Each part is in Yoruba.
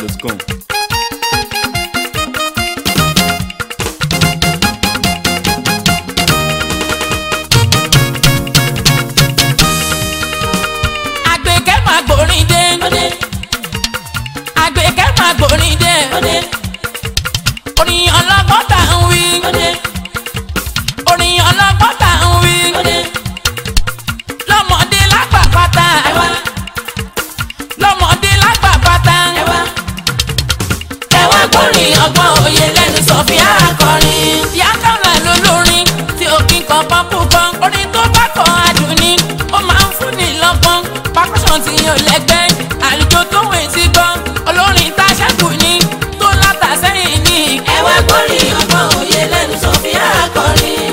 fujinaija.com. àgbẹ̀kẹ́ máa gbórin dé. àgbẹ̀kẹ́ máa gbórin dé. orin ọlọ́gbọ́n tá ń wí. orin ọlọ́gbọ́n tá ń wí. lọ́mọdé lágbà pátá. lọ́mọdé lágbà pátá. ẹ wá gbórin ọgbọ́n òye lẹ́nu sọ̀fíà akọrin. ìyá kọ́lá lólórin tí òkín kan pọ́n púpọ̀. orin tó bá kọ́ adùn ni ó máa ń fún ni lọ́gbọ́n. percussion tí yóò lẹ́gbẹ́ àlùjọ tó wẹ̀ sí gbọ́. olórin tá a ṣẹ́kù ní tó látà sẹ́yìn ní. ẹ wá gbórin ọgbọ́n òye lẹ́nu sọ̀fíà akọrin.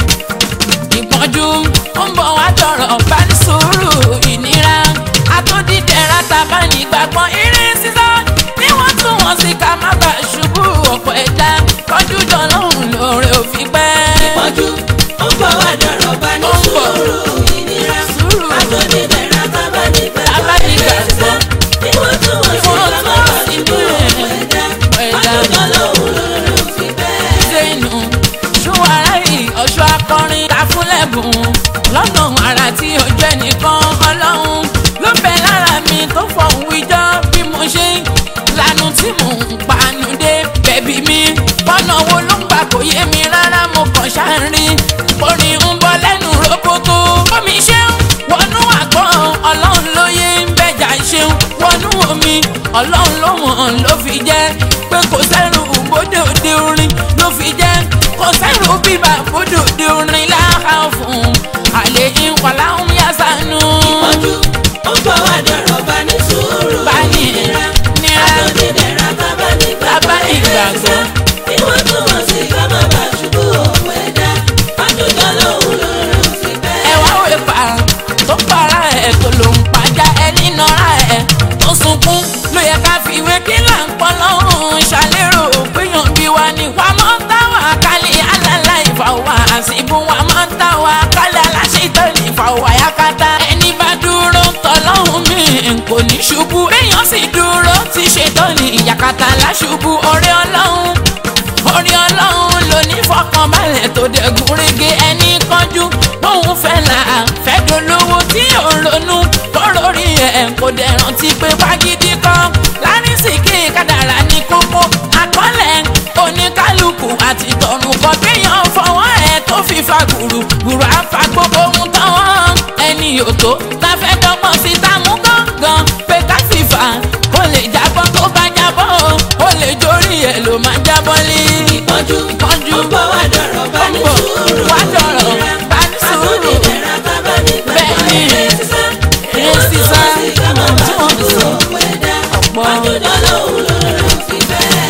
ìpọ́njú ó ń bọ̀ wá tọrọ bá ní sùúrù ìnira àtòdìdẹ̀ra tàbá nígbàgbọ́ eré sísá ní wọ́n tún wọ́n sí ká má bàa ṣubú ọ̀pọ̀ ẹ̀dá kọjú dọ̀lọ́hùn lóore òfin pẹ́. ìpọ́njú ó ń bọ̀ wá dọ̀rọ̀ bá ní Ó ń bọ̀. sùúrù ìnira. Sùúrù. àtòdìdẹ̀ra tábà nígbà Tábà tó nígbà eré sísá. ní wọ́n tún wọ́n sí Wọ́n ká tún má wọ́n bàa sí ṣubú bẹ́ẹ̀. ọ̀pọ̀ ẹ̀dá. Ẹ̀dá. ọdún tọ́lọ́hún lórí òfin bẹ́ẹ̀. zenu ṣùwárà yìí ọ̀ṣọ́ akọrin ta fún lẹ́bùn lọ́nà ara tí ó jẹ́ nìkan ọlọ́run ló bẹ lára mi tó fọ̀hún wíjọ́ bí mo ṣe ń lanu tí mò ń panu dé bẹ̀bí mi bọ́nà wo ló ń gbà kó yé mi rárá mo kàn ṣáàrin orin ń bọ́ lẹ́nu roboto omi ṣeun wọnú àgbọ̀n ọlọ́run ló yé ń bẹ̀jà ṣeun wọnú omi ọlọ́run ló mọ̀ ló fi jẹ́ pé kò sẹ́rù bóde òde orin ló fi jẹ́ kò sẹ́rù bíbà bóde òde orin láhà fún àlè ìwàlá ń yá sánú. ìpọ́njú ó ń bọ̀ wá dọ̀rọ̀ bá ní sùúrù Bá ní ìnira. nira. àtòdìdẹ̀ra tábà nígbà Tábà tó eré nígbàgbọ́. sísá. ní wọ́n tún wọ́n sí ká má bàa ṣubú ọ̀pọ̀ ẹ̀dá. ọdún tọ́lọ́hún lórí òfin bẹ́ẹ̀. ẹ wá wé pa tó para ẹ̀ tó ló ń pàjá ẹni nọra ẹ̀ tó sunkún ló yẹ ká fi ìwé kí là ń pọ́ lọ́hùn ṣàlérò péyàn bí wa ni wàá mọ́ táwa kálí alálà ìfàwọ́ àṣìbù wàá mọ́ táwa kálí aláṣetọ́ ìfàwọ́ àyàkátá ẹni bá dúró tọ́lọ́hùn mi kò ní ṣubú èèyàn sì dúró ti ṣetán ní ìyàkátá láṣubú ọ̀rẹ́ ọlọ́run orí ọlọ́run ló ní fọkànbalẹ̀ tó dẹ̀gùn rege ẹni kánjú bóun fẹ́ là fẹ́ dolówó tí ò ń ronú tó lórí ẹ̀ kò dẹ̀ rántí pé fagídí kan lárísìkí kádàrá ní kókó àkọọ́lẹ̀ oníkálukú àti tọ̀run kan kéèyàn fọwọ́ ẹ̀ tó fi fa gbùrù gbùrù àfa gbogbo ohun tán ẹni yòótó ta fẹ́ dọ́gbọ́n sí támú gángan pé ká sì fà ó lè jábọ́ tó bá jábọ́ ó lè jórí ẹ̀ ló máa jábọ́ lé ìpọ́njú ìpọ́njú ó ń bọ̀ wá dọ̀rọ̀ bá ní ó ń bọ̀ sùúrù wá dọ̀rọ̀ ìnira. bá ní sùúrù. àtòdìdẹ̀ra tábà nígbà tó Bẹ́ẹ̀ni. eré sísá. ní Eré wọ́n tún sísá. wọ́n sí ká má Tí bàa wọ́n ṣubú sọ. ọ̀pọ̀ ẹ̀dá. Ọ̀pọ̀. ọdún tọ́lọ́hún lórí òfin bẹ́ẹ̀.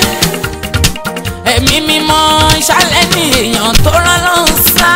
ẹ̀mí mímọ́ ṣálẹ̀ ní èèyàn tó rán lọ́hùn sá.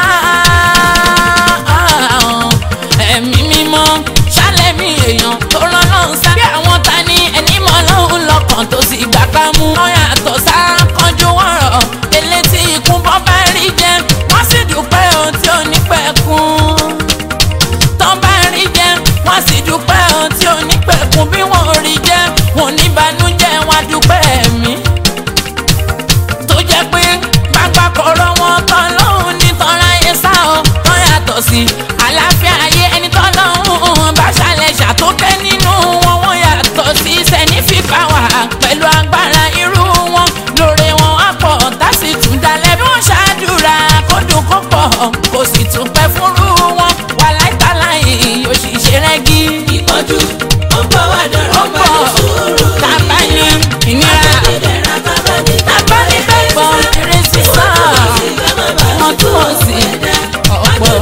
ẹ̀mí mímọ́ ṣálẹ̀ ní èèyàn tó rán lọ́hùn sá. bí àwọn ta ni ẹni mọ́ lọ́hùn lọ́kàn tó sì gbà ká mú. wọ́n yàtọ̀ sá kánjú wọ̀rọ̀ elétí ikú bọ́ bá rí jẹ wọ́n sì dúpẹ́ ohun tí ò ní pẹ́ kún tán bá rí jẹ wọn sì dúpẹ́ ohun tí ò ní pẹ̀kun bí wọn ò rí jẹ wọn ò ní banújẹ́ wọn dúpẹ́ ẹ̀mí tó jẹ́ pé pápá kọ̀rọ̀ wọn tán lọ́hùn ní tọ́ráyé sá ọ tán yàtọ̀ sí àlàáfíà ayé ẹni tán lọ́hùn bá ṣàlẹ̀ ṣàtókẹ́ nínú wọn wọn yàtọ̀ sí sẹ́ni fífa wà pẹ̀lú agbára irú wọn lóore wọn á pọ̀ tá sì tún dalẹ̀ bí wọ́n ṣàdúrà kó dùn kó pọ̀ kó sì tún pẹ́ fúnrú wọn wà láìtàláyé yóò sì ṣe rẹ́gí ìpọ́njú ó ń bọ̀ wá ó dọ̀rọ̀ bá pọ̀ ní sùúrù tàbá ní ìnira àtòdìdẹ̀ra tábà nígbà tàbá ní bẹ́ẹ̀ gbọ́ eré sísá wọn tún wọ́n sí ọ̀pọ̀.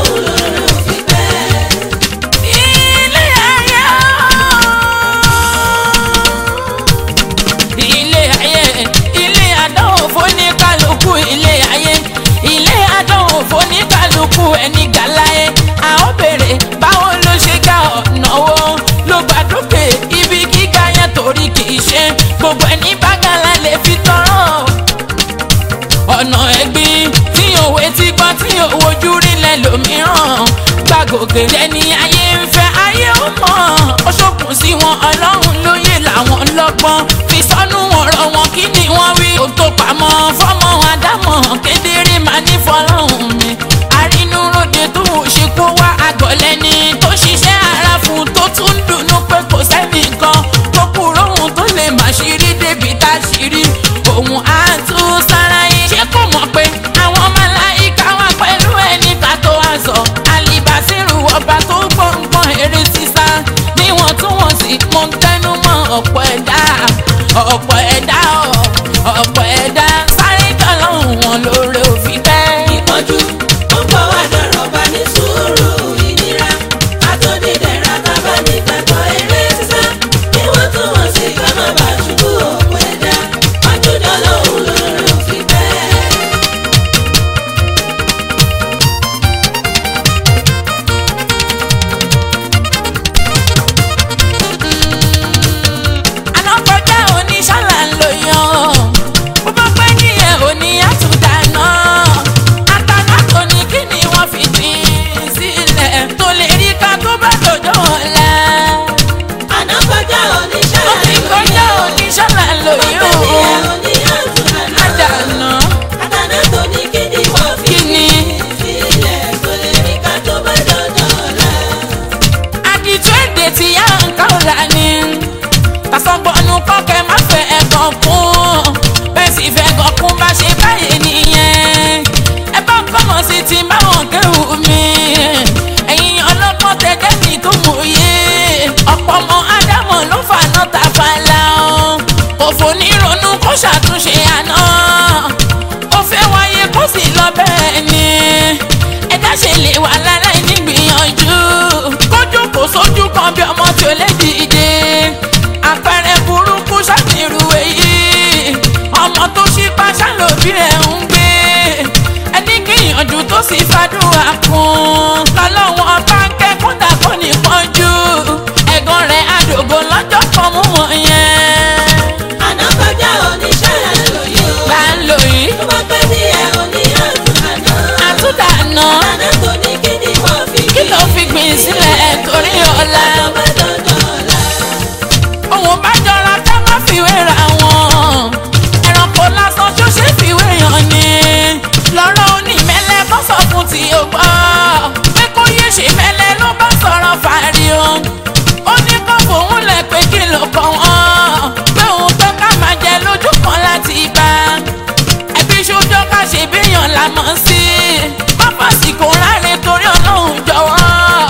ilé ayé ilé ayé ilé àdánwò fóníkálukú ilé ayé ilé àdánwò fóníkálukú ẹni gàláyé a ó béèrè báwo ló ṣe ga ọ̀nà wo ló gbàdúkè ibi gíga yẹn torí kì í ṣe gbogbo ẹni bá gàlá lè fi tọrọ ọ̀nà ẹ̀gbin tí òwe ti gbọ́ tí òwojú rílẹ̀ lòmíràn gbàgòkè lẹ́ni ayé ń fẹ́ ayé ó mọ̀ ó ṣòkùn sí wọn ọlọ́run lóye làwọn lọ́gbọ́n fi fọmọ àdámọ̀ kedere máa ní fọlọ́hún mi àrínúròde tó ń ṣekú wá àgọ̀lẹ́ni tó ṣiṣẹ́ ara fún tó tún dùnú pé kò sẹ́nìkan tó kúrò ohun tó lè má ṣírí débi tá a ṣírí òun á tún sára yín ṣé kò mọ̀ pé àwọn màláíkà wà pẹ̀lú ẹni ká tó wá sọ àlìbásírù ọba tó gbọ̀ngbọ̀n eré sísá níwọ̀ntúnwọ̀nsì mo ń tẹnu mọ́ ọ̀pọ̀ ẹ̀dá ọ̀pọ̀ ẹ̀dá ọ̀pọ̀ ẹ̀dá sáré jọlọ́hún wọn lóore òfin pẹ́. ìpọ́njú ó ń bọ̀ wá dọ̀rọ̀ bá ní sùúrù ìnira àtòdìdẹ̀ra tábà ní pẹ̀pọ̀ eré sísá kí wọ́n tún wọ́n sí ká má bàa ṣubú òkú ẹ̀dá àjùjọ lòun lórí òfin bẹ́ẹ̀. àná kọjá oníṣàlà ń lò yan bó bá pẹ́ ní ẹ̀ òní àtúndàná àtàná kò ní kí ni wọ́n fi dín sílẹ̀ tó lè rí ká tó bá dòjọ́ ọ̀la. àná kọjá oníṣẹ́ ó ti kọjá oníṣàlà ń lò yan àdàná àtàná tó ní kí ni wọ́n fi kí ni sílẹ̀ tó lè rí ká tó bá dọ̀dọ̀ ọ̀la. àdìtú èdè tí yá ń ká ọ̀la ni tàṣọgbọ́nù kọ́kẹ́ má fẹ́ ẹ̀gàn kún bẹ́ẹ̀ sì fẹ́ ẹ̀gàn kún bá ṣe báyìí nìyẹn ẹ bá kọ́mọ̀ sí ti báwọn kéwù mi ẹ̀yin ọlọ́gbọ́n tẹ́jẹ́ mi tó mòye ọ̀pọ̀ ọmọ ádámọ̀ ló fà náà ta fàlà ọ́ òfò nírònú kó ṣàtúnṣe àná ó fẹ́ wáyé kó sì lọ bẹ́ẹ̀ ni ẹ̀dá ṣe lè wà láláì nígbìyànjú kójú kò sójú kan bí ọmọ tí ó lè dìde àpẹẹrẹ burúkú ṣàtìrú èyí ọmọ tó ṣí pàṣẹ lóbi ẹ̀ ń gbé ẹni gbìyànjú tó sì fàdúrà kún lọ́lọ́wọ́n bá ń kẹ́kọ̀ọ́ dàgbọ́ ní pọ́njú ẹ̀gàn rẹ̀ àdògò lọ́jọ́ kan mú wọn yẹn àná kọjá oníṣẹ́ lóye o. là ń lò yìí tó bá pẹ́ sí ẹ̀ òní àtúntàná. àtúndàná àtàná tó ní kí ni wọ́n fi kí ló fi gbìn sílẹ̀ torí ọ̀la. tó bá dọ̀dọ̀ ọ̀la. òun bá jọra ká má fiwé ra wọn ẹranko lásán tó ṣe fiwé yàn ni lọ́rọ̀ onímẹ̀lẹ́ kó sọ fún tí o gbọ́ pé kó yé ṣe mẹ́lẹ́ ló bá sọ̀rọ̀ fàárí o ó ní kó fòun lẹ̀ pé kí ló kọ́ wọn pé òun pé ká máa jẹ lójú kan láti bá ẹbí ṣojú ká ṣe béèyàn la mọ̀ sí pápásìkò ráre torí ọlọ́run jọ̀wọ́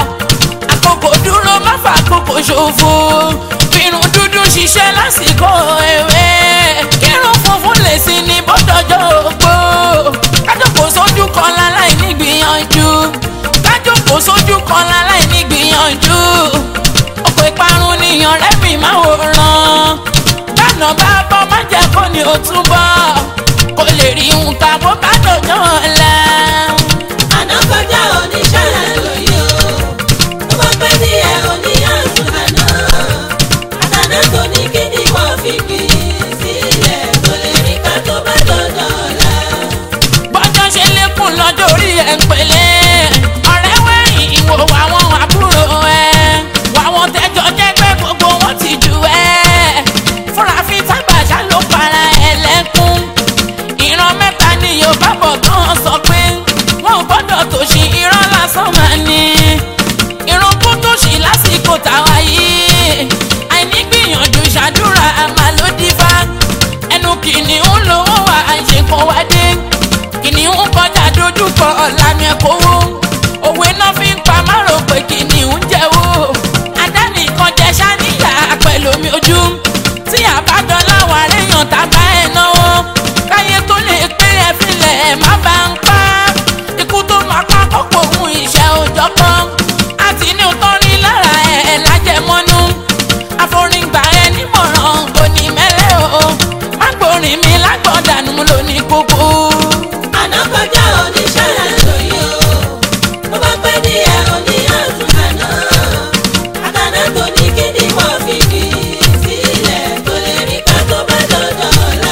àkókò dúró má fà àkókò ṣòfò irun dúdú ṣiṣẹ́ lásìkò ewé kírun funfun lè sí ní bọ́dọ̀jọ́ ògbó kájọpọ̀ sójú kan láláì nígbìyànjú kájọpọ̀ sójú kan láláì nígbìyànjú ọ̀pọ̀ ìparun nìyàn rẹ́mi máa wòran bánà bá bọ́ má jẹ́ kó ní o túbọ̀ kó lè rí nǹkan bó bá dọ̀jọ́ ọ̀la. àná kọjá oníṣẹ́ lóye o. tó bá pẹ́ sí ẹ̀ òní àtúntàná. àtàná tó ní kí ni wọ́n fi gbìn sílẹ̀ tó lè rí ká tó bá dọ̀dọ̀ ọ̀la. bọ́jọ́ ṣe lékún lọ́jọ́ orí ẹ̀ ń pẹ̀lẹ́ ọ̀rẹ́ wẹ̀yìn ìwò àwọn àbúrò ẹ̀ wàwọn tẹ́jọ́ jẹ́ pé gbogbo wọn ti jù ẹ́ fúnra fi tábàṣà ló para ẹ̀ lẹ́kún ìran mẹ́ta ni yorùbá bọ̀ tán sọ pé wọn ò gbọ́dọ̀ tòṣì irọ́ lásán máa ní irun kú tòṣì lásìkò táwa yìí àìní gbìyànjú ṣàdúrà àmàlódìfà ẹnu kìnìún lówó wà àìṣèkọ wádé kìnìún kọjá dojúkọ ọ̀làmì ẹ̀kọ́wó òwe náà fi ń pa márò pé kìnìún jẹ́wọ́ adánìkan jẹ ṣáníyà pẹ̀lú omi ojú tí àbádọ́ láwọn aréyàn tábà ẹ̀ náwó káyé tó lè pé ẹ filẹ̀ má bá ń pa ikú tó máa pa kọ́kọ́ òun ìṣẹ́ òjọ́ kan àti ní òótọ́ ní lára ẹ̀ lájẹmọ́nú àforígbà ẹ nímọ̀ràn kò ní mẹ́lẹ́ o má gbórin mi lágbọ̀dànù lónìí gbogbo. àná kọjá oníṣẹ́ lóye o. tó bá pẹ́ sí ẹ̀ òní àtúntàná. àtàná tó ní kí ni wọ́n fi gbìn sílẹ̀ tó lè rí ká tó bá dọ̀dọ̀ ọ̀la.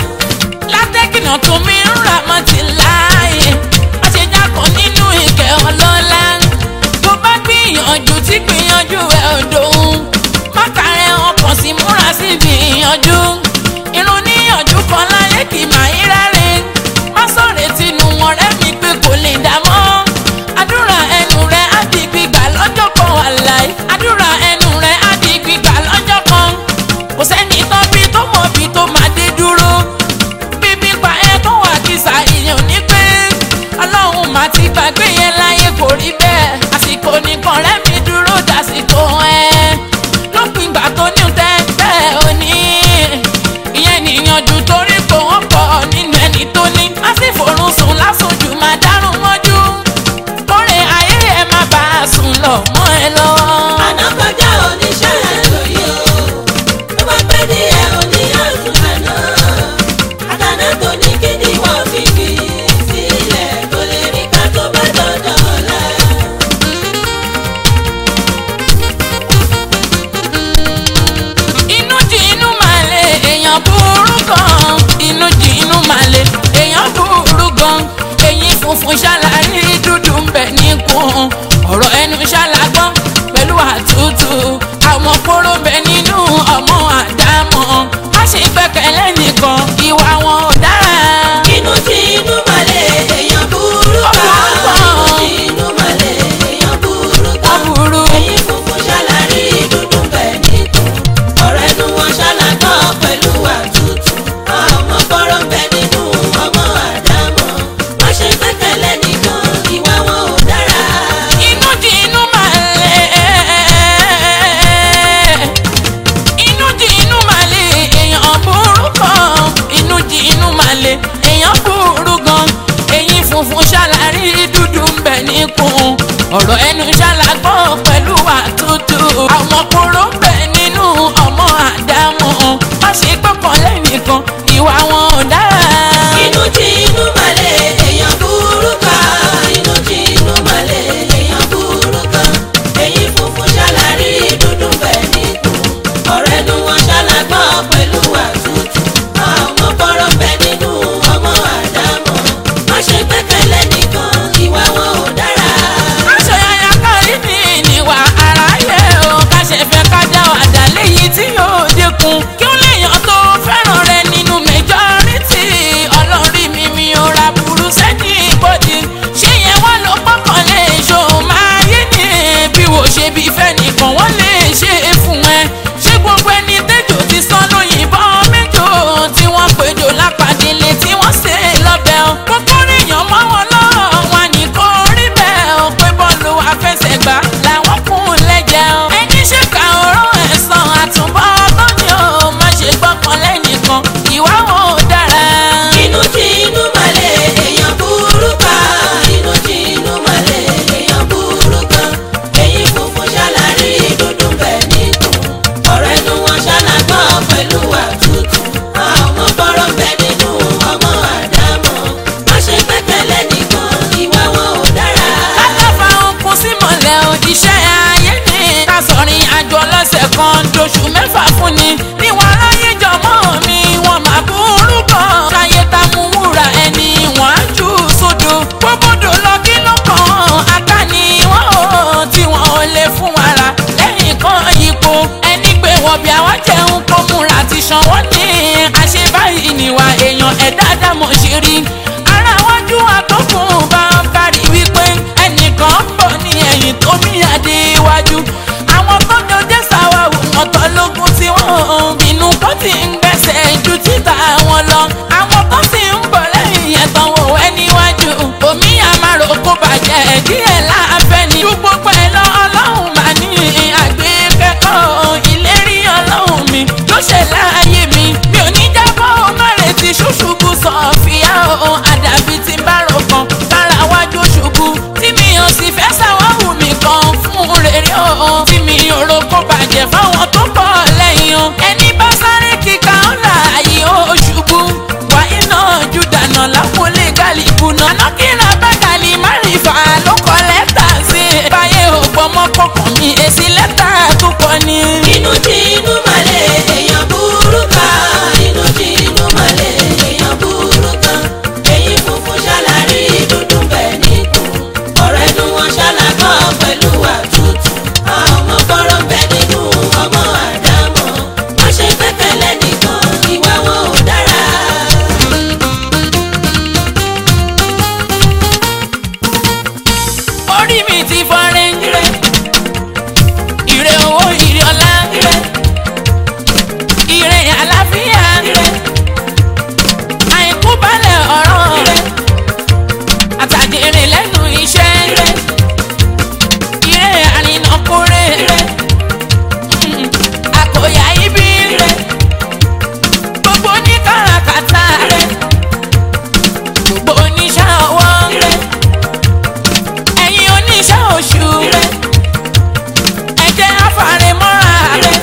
látẹ́kìnà tó mi ń rà mọ́ ti láàyè má ṣe jákàn nínú ìkẹ́ ọlọ́lá tó bá gbìyànjú tí gbìyànjú ẹ̀ ò dòun má kàrẹ́ ọkàn sí múra sí gbìyànjú irun níyànjú kan láyé kì máa ń rẹ́rìn má sọ̀rọ̀ tinú wọn rẹ́ mi pé kò lè dá mọ́ àdúrà ẹnu rẹ̀ á di gbígbà lọ́jọ́ kan wàláì àdúrà ẹnu rẹ̀ á di gbígbà lọ́jọ́ kan kò sẹ́ni tán bí tó mọ̀ bí tó máa dé dúró bíbí pa ẹ tó wà kìsà èèyàn ní pé ọlọ́run má ti gbàgbé yẹn láyé kò rí bẹ́ẹ̀ àsìkò nìkan rẹ́ mi dúró dàsìkò ẹ lópin ìgbà tó ní tẹ́tẹ́ òní ìyẹn níyànjú torí kò wọ́n pọ̀ nínú ẹni tó ní má sì forún sùn lásùnjù máa dárún mọ́jú kórè ayé ẹ má bàa sùn lọ mọ́ ẹ lọ́wọ́. àná kọjá oníṣẹ́ lóye o tó bá pẹ́ ní ẹ òní àtún àná àtàná tó ní kí ni wọ́n fi fi sílẹ̀ kò lè rí ká tó bá dọ̀dọ̀ ọ̀la. inú jí inú máa lè èèyàn burú gan inú jí inú máa lè èèyàn burú gan eyín funfun ṣàlàyé dúdú ń bẹ níkùn ọ̀rọ̀ ẹnu ṣàlàgbọ́n pẹ̀lú àtútù àwọn kóró bẹ nínú ọmọ àdámọ̀ má ṣe gbẹ́kẹ̀lé nìkan ìwà wọn ò dára. inú tí inú malẹ̀ èèyàn burú ká inú tí inú malẹ̀ èèyàn burú ká Wọ́n burú. ẹ̀yìn funfun ṣàlàrí dúdú bẹ́ẹ̀ nìkún ọ̀rẹ́ nu wọn ṣàlàgbọ́ pẹ̀lú àtútù ọmọ kọ́rọ́ ń bẹ nínú ọmọ àdámọ̀ má ṣe gbẹ́kẹ̀lé nìkan ìwà wọn ò dára. inú jí inú máa lè inú jí inú máa lè èèyàn burú gan inú jí inú máa lè èèyàn burú gan eyín funfun ṣàlàrí dúdú ń bẹ níkùn ọ̀rọ̀ ẹnu ṣàlàgbọ́ pẹ̀lú àtútù àwọn kóró ń bẹ nínú ọmọ àdámọ̀ má ṣe gbọ́kàn lẹ́nìkan ìwà wọn ò dára. inú tí inú malẹ̀ èèyàn burú ká inú tí inú malẹ̀ èèyàn burú ká ẹ̀yìn funfun ṣàlàrí dúdú bẹ́ẹ̀ nìkún ọ̀rẹ́ nu wọn ṣàlàgbọ́ pẹ̀lú àtútù ọmọ kọ́rọ́ bẹ nínú ọmọ àdámọ̀ má ṣe gbẹ́kẹ̀lé nìkan ìwà wọn ò dára. aṣọ yàyà kárí mi níwà aráyé o ká ṣe fẹ́ ká dá wàdà léyìí tí yóò dínkù kí ó léèyàn tó fẹ́ràn rẹ nínú majority ọlọ́rí mi mi ò ra burú sẹ́ni ìbòdì ṣé yẹn wá ló pọ́kàn lè ṣó máa yé ni bí wò ṣe bí fẹ́ nìkan wọ́n lè ṣe é fún ẹ ṣé gbogbo ẹni tẹ́jọ́ ti sán lóyìnbọn mẹ́jọ tí wọ́n péjọ lápàdélé tí wọ́n ṣe lọ́bẹ̀ ọ́ kókó ríyàn mọ́ wọn lọ́wọ́ wọn ní kó rí bẹ́ẹ̀ ọ́ pé bọ́ọ̀lù àfẹsẹ̀gbá làwọn kún lẹ́jẹ̀ ọ́ ẹni ṣèkà ọ̀rọ̀ ẹ̀sán àtúbọ̀ tó ní ọ́ má ṣe gbọ́kàn lẹ́nìkan ìwà wọn ò dára. inú tí inú malẹ̀ èèyàn burú ká inú tí inú malẹ̀ èèyàn burú ká ẹ̀yìn funfun ṣàlàrí dúdú bẹ́ẹ̀ nìkún ọ̀rẹ́ nu wọn ṣàlàgbọ́ pẹ̀lú àtútù ọmọ kọ́rọ́ bẹ nínú ọmọ àdámọ̀ má ṣe gbẹ́kẹ̀lé nìkan ìwà wọn ò dára. kákáfà okun sí mọ̀lẹ́ o iṣẹ́ ayé ni ká sọ̀rin àjọ lọ́sẹ̀ kan lóṣù mẹ́fà fún ni níwọ̀n aráyé jọmọ́ mi wọ́n máa burú kan ṣayé ta mú wúrà ẹni wọ́n á jù sódò gbogbo lọ kí ló kàn aká ni wọ́n ò tí wọ́n ò lè fún wàrà lẹ́yìn kan ipò ẹni pé wọ́n bí àwọn jẹun kó múra ti ṣan wọ́n ní àṣebáyìí níwà èèyàn ẹ̀dá dámọ̀ ṣe rí ara wájú àtọkùn bá ń kárí wípé ẹnìkan ń bọ̀ ní ẹ̀yìn tó ní adé iwájú àwọn tó jọjẹ́ sáwàwù wọn tọ́ lógún tí wọ́n ń bínú kó ti ń gbẹ́sẹ̀ ju títà wọn lọ àwọn tó sì ń bọ̀ lẹ́yìn yẹn tán wò wẹ́ níwájú omi àmàrò kó bàjẹ́ díẹ̀ láàfẹ́ ni ju gbogbo ẹ̀ lọ ọlọ́run mà ní àgbékẹ́kọ̀ọ́ ìlérí ọlọ́run mi ló ṣe láàyè mi mi ò ní jábọ́ ọmọ rẹ̀ ti ṣùṣùkú sọ̀fìyà o àdàbí ti bá rò kan kára wájú ṣubú tí mi ò sì fẹ́ sáwọ́hù mi kan fún rere o tí mi ò ro kó bàjẹ́ fáwọn tó bọ̀ lẹ́yìn o ẹni bá sáré kíka ńlá yìí ó ṣubú wáyé náà jù dànù lápòlé gàlíbù náà lọ́kìnrin abágàlì márìfà ló kọ lẹ́tà sí i báyé ò gbọ́mọ́ kọkàn mi èsì lẹ́tà tó kọ ni. inú tí inú malẹ̀ èèyàn burú ká inú tí inú malẹ̀ èèyàn burú ká ẹ̀yìn funfun ṣàlàrí dúdú bẹ́ẹ̀ nìkún ọ̀rẹ́ nu wọn ṣàlàgbọ́ pẹ̀lú àtútù ọmọ kọ́rọ́ bẹ nínú ọmọ àdámọ̀ má ṣe gbẹ́kẹ̀lé nìkan ìwà wọn ò dára. orí mi ti fọ́nrín ire ire owó ire ọlá ire ire àlàáfíà ire àìkú balẹ̀ ọ̀rọ̀ ire àtàdérè lẹ́nu iṣẹ́ ire ire àrìnàkúrẹ́ ire àkòyà ibi ire gbogbo oníkàràkàtà ire gbogbo oníṣẹ́ ọwọ́ ire ẹ̀yin oníṣẹ́ oṣù ire ẹ jẹ́ àfàrẹ́mọ́ra ire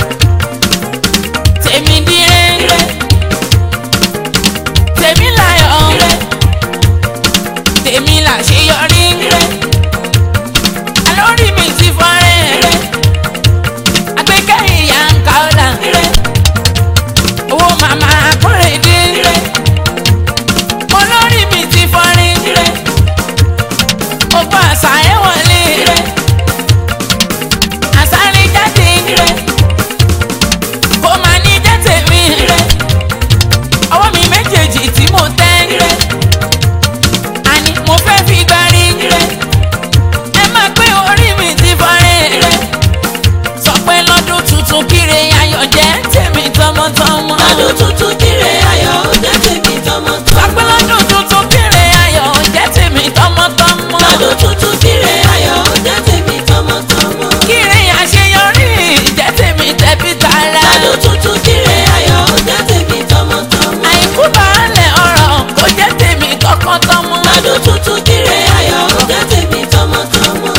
tèmi dire ire tèmi láyọ̀ ire tèmi làṣeyọrí ire alórí mi ti fọ́rẹ́ ire agbẹ́kẹ̀yìn yà ń ka ọ̀la ire owó màmá akórèdé ire olórí mi ti fọ́rẹ́ ire ogun àṣà ẹ̀ wọlé ire àṣàrí jáde ire kó máa ní jẹ́ tèmi ire ọwọ́ mi méjèèjì tí mo tẹ́ ire àní mo fẹ́ fi gbárí ire ẹ máa pé orí mi ti fọ́rẹ́ ire sọ pé lọ́dún tuntun kíre ayọ̀ jẹ́ tèmi tọmọtọmọ. ọdún tuntun kíre ayọ̀ ó jẹ́ tèmi sọ pé tọmọtọmọ. lọ́dún tuntun kíre ayọ̀ jẹ́ tèmi tọmọtọmọ. ọdún tuntun kíre ayọ̀ ó jẹ́ tèmi tọmọtọmọ. kíre àṣeyọrí jẹ́ tèmi tẹbí tará. ọdún tuntun kíre ayọ̀ ó jẹ́ tèmi tọmọtọmọ. àìkú baálẹ̀ ọ̀rọ̀ kò jẹ́ tèmi tọkàntọmọ. ọdún tuntun kíre ayọ̀ ó jẹ́ tèmi tọmọtọmọ.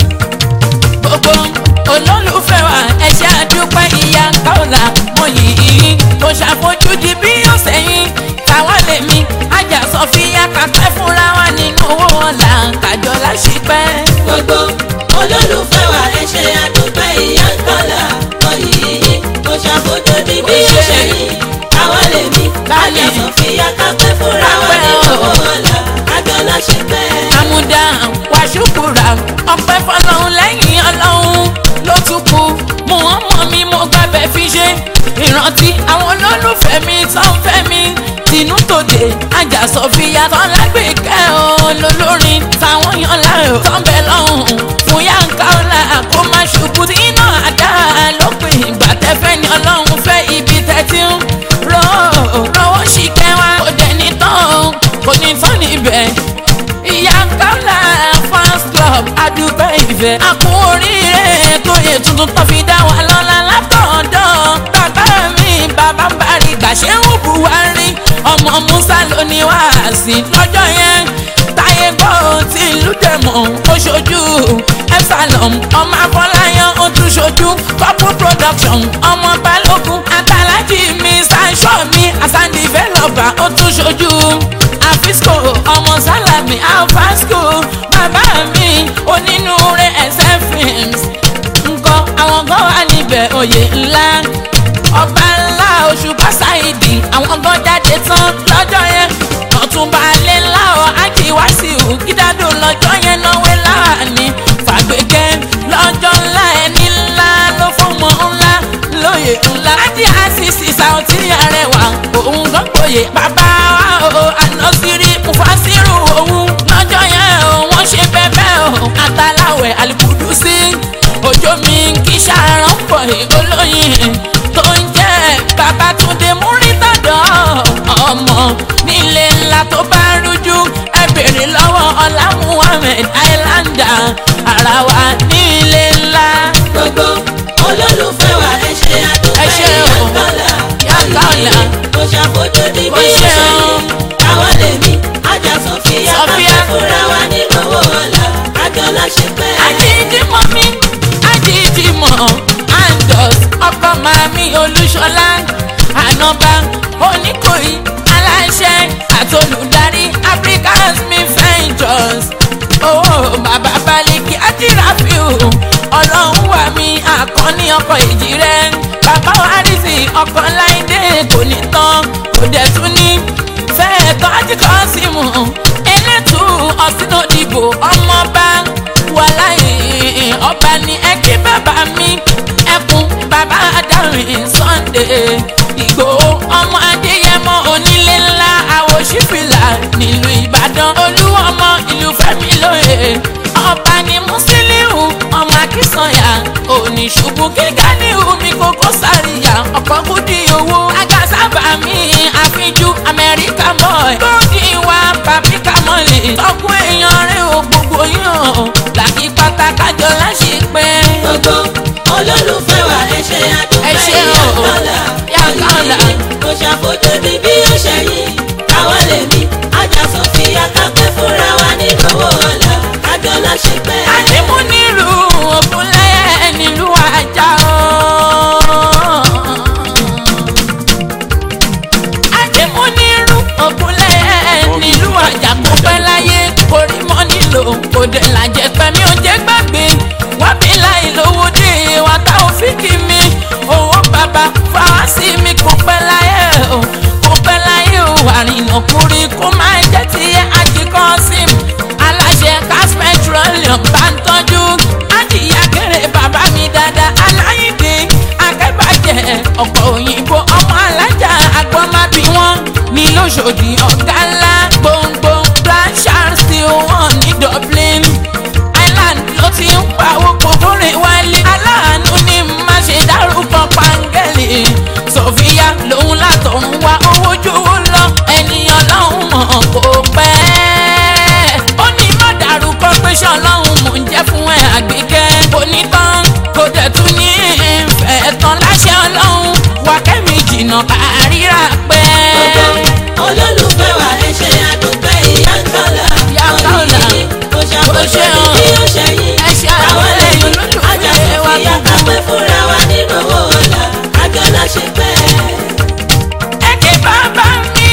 gbogbo olólùfẹ́ wa ẹ ṣe àdúpẹ́ ìyá káòlà mo yìí kò ṣàfojúdi bí ọ̀sẹ̀ yìí táwa lèmi ajá sọfíà kápẹ́ fúnra wa nínú owó wọn là ń kájọ láṣìpẹ́. gbogbo olólùfẹ́ wa ẹ ṣe àdúpẹ́ ìyá ń kọ́lá oyìí kò ṣàfojú di bí ó ṣe yìí àwa lè mí kájà sọ̀fíà kápẹ́ fúnra wa ní owó ọ̀la kájọ láṣepẹ́. àmúdá wàṣùkúra ọpẹ́ fọ́lọ́run lẹ́yìn Ọlọ́run ló tún kù mú ọmọ mi mo gbàgbẹ́ fi ṣe ìrántí àwọn olólùfẹ́ mi tó ń fẹ́ mi tinú tòde ajá sọfíà tán lágbèékẹ́ olólórin táwọn yan láàyò tó ń bẹ lọ́hùn fún yàǹkà ọ̀la kó má ṣubú tí iná àdá lópin ìgbà tẹ́fẹ́ ni Ọlọ́run fẹ́ ibi tẹ́tí ń rọ́ rọ́wọ́ sí kẹwàá kò dẹ̀ ní tán kò ní tán níbẹ̀ ìyá kọ́lá fans club adúpẹ́ ìfẹ́ àpò oríire tó yẹ tuntun tó fi dá wa lọ́la látọ̀dọ̀ bàbá mi bàbá ń bari gbàṣẹ́wò buhari ọmọ musa ló ní wáàsí lọ́jọ́ yẹn táyé gbọ́ tí ìlú dẹ̀mọ̀ ó ṣojú epsilon ọmọ afọláyàn ó tún ṣojú couple production ọmọ balógun àtàlájì mr sọ́mi asan developer ó tún ṣojú àfisco ọmọ sálàmì alfasco bàbá mi onínúure ẹsẹ films nǹkan àwọn kan wà níbẹ̀ oyè ńlá ọba ńlá oṣù pásáìdì àwọn kan jáde tán lọ́jọ́ yẹn ọ̀túnba alẹ́ ńlá ọ̀ ájì wáṣíù gídádò lọ́jọ́ yẹn náwó láàánú fàgbékẹ́ lọ́jọ́ ńlá ẹni ńlá ló fọmọ ńlá lóye ńlá ájì àṣìṣì sàùtì arẹwà òun gan gboyè bàbá wa o ànásírí mufasiru òun lọ́jọ́ yẹn o wọ́n ṣe bẹ́ẹ̀ o àtàláwẹ̀ àlùkùdù sí òjò mi kì í ṣàrán pọ̀ olóyin tó ń jẹ́ babatunde múrítàdọ́ ọmọ nílé ńlá tó bá rújú ẹ bèrè lọ́wọ́ ọlá muhammed islander ara wa nílé ńlá. gbogbo olólùfẹ́ wa ẹ ṣe àdúpẹ́ Ẹ ṣé o. ìyá ń kọ́lá Ìyá ń kọ́lá. kò ṣàfojú di Kò bí ó ṣe ṣe o. yìí àwa lè mí ajá sọ̀fíà Sọfíà. kápẹ́ fúnra wa nínú owó ọ̀la kájọ láṣepẹ́. ajídìmọ̀ mi ajídìmọ̀ andos ọkọ màmí olúṣọlá ànọ́bà oníkòyí aláṣẹ àtolùdarí africans mi ventures owó bàbá balẹ̀kì ajíráfíù ọlọ́run wà mí àkànní ọkọ̀ èjì rẹ̀ bàbá wárìsì ọkọ̀ láìdé kò ní tán kò dẹ̀ tún ní fẹ́ẹ̀ tán ajíkọ́ sí mu elétù ọ̀sìn òdìbò ọmọọba wàláyé ọba ní ẹ kí bàbá mi ẹkún bàbá adárin sunday ìgbòho ọmọ adéyẹmọ onílé ńlá àwòṣífìlà nílùú ìbàdàn olúwọmọ ìlú fẹmi lóye ọba ni Musiliu ọmọ Akínsànyà oníṣubú kíkà ní omi kókó sáríyà ọkọ̀ kúdí owó agasábà mi àfijú Amẹ́ríkà boy lódì wa pàpíkà mọ́lẹ̀ tọkùn èèyàn rẹ̀ ò gbogbo yàn làkì pátákájọ láṣepẹ́. gbogbo olólùfẹ́ wa ẹ ṣe Ẹ ṣé àdúpẹ́ o. Yàkàlà Yàkàlà. kò ṣàfojú di bí ó ṣe yìí káwọn lè mí ajá sọfíà kápẹ́ fúnra wa nínú owó ọ̀la kájọ láṣẹ pẹ́. àdìmú nílùú ògúnlẹ̀ nílùú ajá o. àdìmú nílùú ògúnlẹ̀ nílùú ajá kò pẹ́ láyé orí mọ́ nílò kò dé làjẹ́ pẹ̀mí ò jẹ́ gbàgbé wọ́n bí láì lówó dé wa tá ò fi kí mi owó bàbá fáwásí mi kò pẹ́ láyé o kò pẹ́ láyé o àrìnà kúri kó máa jẹ́ tiẹ̀ àjíkọ́ sí mi aláṣẹ gas petroleum bá ń tọ́jú adìyẹ kéré bàbá mi dáadáa aláìdè akẹ́bàjẹ́ ọ̀pọ̀ òyìnbó ọmọ alájà agbọ́mábí wọn ní lóṣòdì ọ̀gá ńlá gbòǹgbò blanchard steel wọn ní Dublin Island ló ti ń pawó kòkòrè wálé aláàánú ní má ṣe dárúkọ pàǹgẹ́lì Sofia lòun látọ̀run wá owó jówó lọ ènìyàn lọ́hùn mọ̀ kó pẹ́ ó ní má dárúkọ pé ṣọlọ́hún mò ń jẹ́ fún ẹ àgbékẹ́ kò ní tán kò dẹ̀ tún ní ìfẹ́ tán láṣẹ ọlọ́run wà kẹ́mi jìnnà àríra pẹ́. gbogbo olólùfẹ́ wa ẹ ṣe àdúpẹ́ Yàkàlà Yàkàlà. kò ṣàfojú di bí ó ṣe yìí Ẹ ṣe káwọn lè mí àdúpẹ́ ajá olólùfẹ́ wa sọfíà gbogbo. kápẹ́ fúnra wa nínú owó ọ̀la kájọ láṣẹ pẹ́. ẹ̀kẹ́ bàbá mi.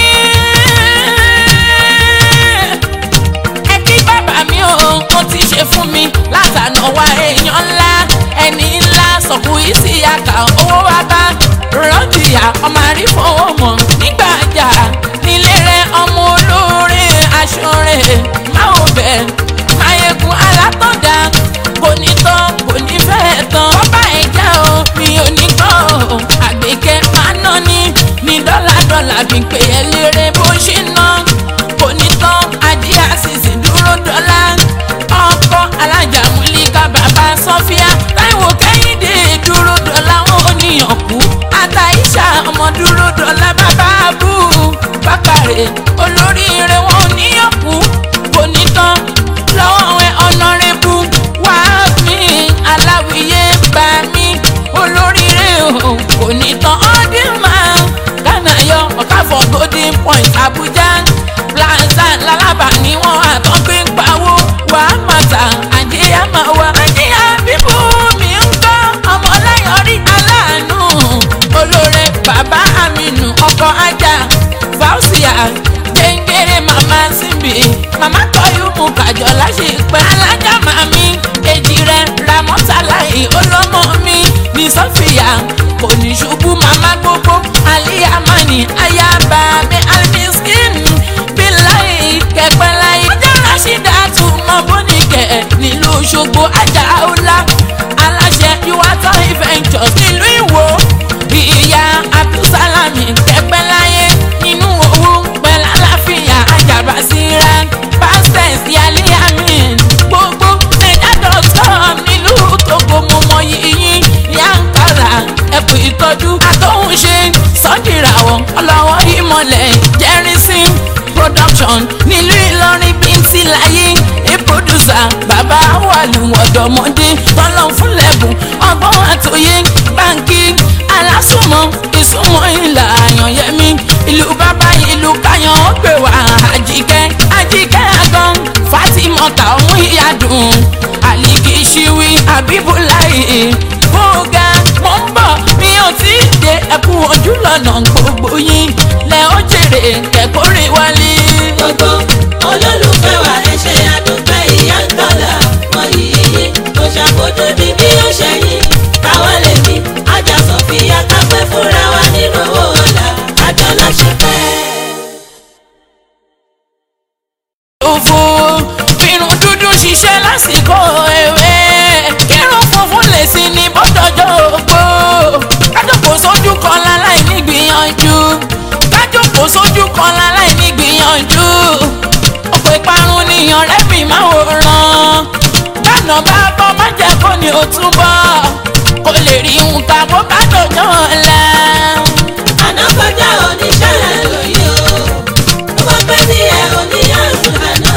ẹ̀kẹ́ bàbá mi o ó ti ṣe fún mi látànà wá èèyàn ńlá ẹni ńlá sọ̀kù ìsì àkà owó wa bá rọ́jìyà ọmọ àrífowó mọ̀ nígbà jà nílé rẹ̀ ọmọ olóore aṣọ rẹ̀ máa ò bẹ̀ máyégún alátọ̀dá kò ní tán kò ní fẹ́ tán bọ́bá ẹ̀ jẹ́ o mi ò ní gbọ́ o àgbékẹ́ máa ná ní ní dọ́là dọ́là bí pé ẹ lérè bó ṣe ná kò ní tán adé àṣìṣe dúró dọ́là ọkọ alájà múlíkà bàbá sọfíà táìwò kẹ́hìndé dúró dọ́là wọn ò níyàn kú àtàìṣà ọmọ dúró dọ́là bàbá bú bákàrẹ̀ olóríire wọn ò níyàn kú kò ní tán lọ́wọ́ ẹ ọ̀nàrẹ́bù wá mi aláwìyé bá mi olóríire o kò ní tán ọdún máa gánà yọ ọ̀káfọ̀ golden point abuja plaza lálábà ni wọ́n àtọ́gbé ń pawó wà á màtà àjẹyà máa wà. àjẹyà bíbú mi ń gbọ́ ọmọláyọrí aláàánú olóore bàbá aminu ọkọ̀ ajá fausia gbẹ̀ngẹ̀rẹ̀ màmá síbi màmá tọ́yú mu kàjọ láṣepẹ́ alájà màmí èjì rẹ̀ ramọ́tàláì olómọ mi ní sọ́fìyà kò ní ṣubú màmá gbogbo aliyamani ayaba mi alimiskin bíláì kẹpẹ́ láyé ọjọ́ rásídà tún mọ bóníkẹ́ nílùú ṣogbo ajá ọlá aláṣẹ yuwatọ ventures nílùú ìwò ìyá abdulsalami kẹpẹ́ láyé nínú owó pẹ̀lú àlàáfíà àjàbá síra pastors yálé amin gbogbo naija dọ́tọ̀ nílùú togo mo mọ yìnyín yankara ẹ̀kú ìtọ́jú àtọ́húnṣe sọ́jìràwọ̀ ọlọ́wọ́ ìmọ̀lẹ̀ jẹ́rìsìn production nílùú ìlọrin bíntì láyé a producer bàbá wàlú ọ̀dọ́mọdé tọ́lọ́ fúnlẹ̀bùn ọgbọ́n àtòyé báńkì alásùnmọ̀ ìsúnmọ̀ ìlà àyànyẹmí ìlú bàbá ìlú káyọ̀ ó pè wá àjíkẹ́ àjíkẹ́ àgàn fatimota ọmú ìyàdùn àlìkì ṣíwí àbíbúláì fúnga mo ń bọ̀ mi ò tí ì dé ẹkú ojú lọ́nà gbogbo yín lẹ́ ó jèrè kẹ́kọ̀ọ́rẹ́ wálé. gbogbo olólùfẹ́ wa ẹ ṣe àdúpẹ́ Yàkàlà mọ yìí kò ṣàfojú di bí ó ṣe yìí káwọn lè mí ajá sọfíà kápẹ́ fúnra wa nínú owó ọ̀la kájọ láṣẹ pẹ́. òfò irun dúdú ṣiṣẹ́ lásìkò ewé irun funfun lè sí ní bọ́dọ̀jọ́ ògbó kájọpọ̀ sójú kan láláì ní gbìyànjú kájọpọ̀ sójú kan láláì ní gbìyànjú ọ̀pọ̀ ìparun nìyàn rẹ́pì máa wòran bọ́nà bá bọ́ má jẹ́ kó ní o túbọ̀ kó lè rí nǹkan bó bá dòjọ́ ọ̀la. àná kọjá oníṣẹ́ lóye o tó bá pẹ́ sí ẹ oníyànjú àná